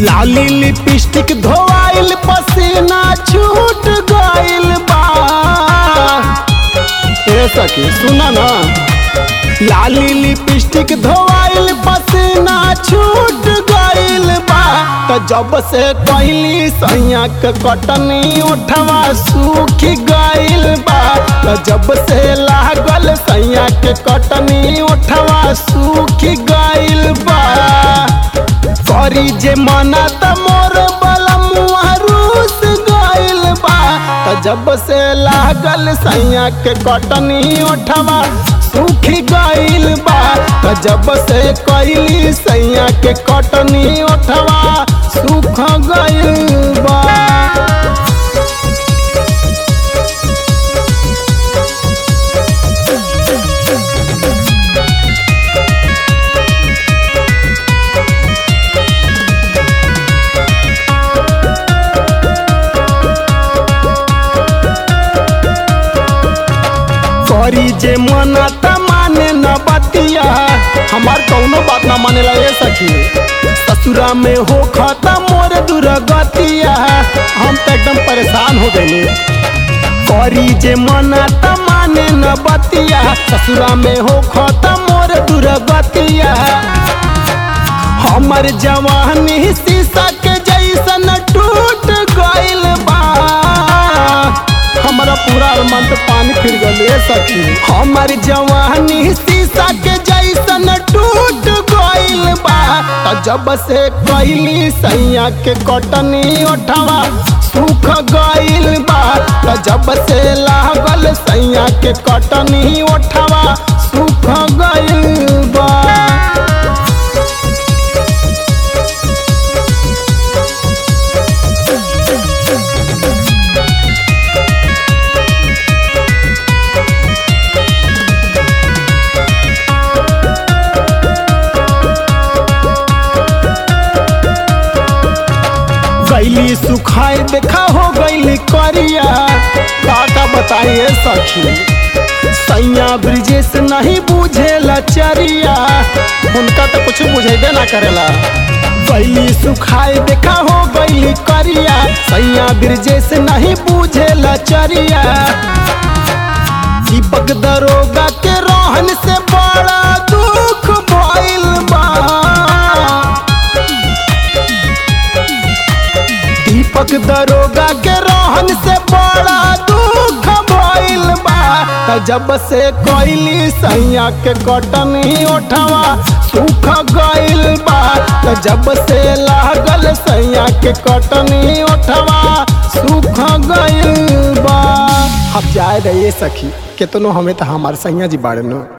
लाली लिपस्टिक धोआइल पसीना छूट गइल बा ए सखी सुना ना लाली लिपस्टिक धोआइल पसीना छूट गइल बा त जब से कहली सैया के कटनी उठवा सूख गइल बा त जब से लागल सैया के कटनी उठवा सूख गइल बा करी जे मना त मोर बलमुआ रूस गइल बा त जब से लागल सैया के कटनी उठवा सूख गइल बा त जब से कइली सैया के कटनी उठवा सूख गइल बा करी जे मना त माने न बतिया हमार कौनो बात न मानेला ए सखी ससुरा में हो खाता मोर दुर्गतिया हम तो एकदम परेशान हो गए करी जे मना त माने न बतिया ससुरा में हो खाता मोर दुर्गतिया हमर जवानी शीशा के जैसन टूट गइल बा हमारा पूरा अरमान तो पानी फिर गए सखी हमार जवानी शीशा के जैसन टूट गइल बा त जब से कइली सैया के कटनी उठवा सूख गइल बा त जब से लागल सैया के कटनी उठवा सूख गइल बा गैली सुखाए देखा हो गैली करिया काका बताइए सखी सैया ब्रिजेश नहीं बुझेला चरिया उनका तो कुछ बुझेबे ना करेला गैली सुखाए देखा हो गैली करिया सैया ब्रिजेश नहीं बुझेला चरिया दीपक दरोगा के रोहन से बड़ा दुख भइल बा दीपक दरोगा के रोहन से बड़ा दुख भइल बा त जब से कइली सैया के कटनी उठवा सूख गइल बा त जब से लागल सैया के कटनी उठवा सूख गइल बा अब जाए रहिए सखी केतनो हमें तो हमार सैया जी बाड़े नो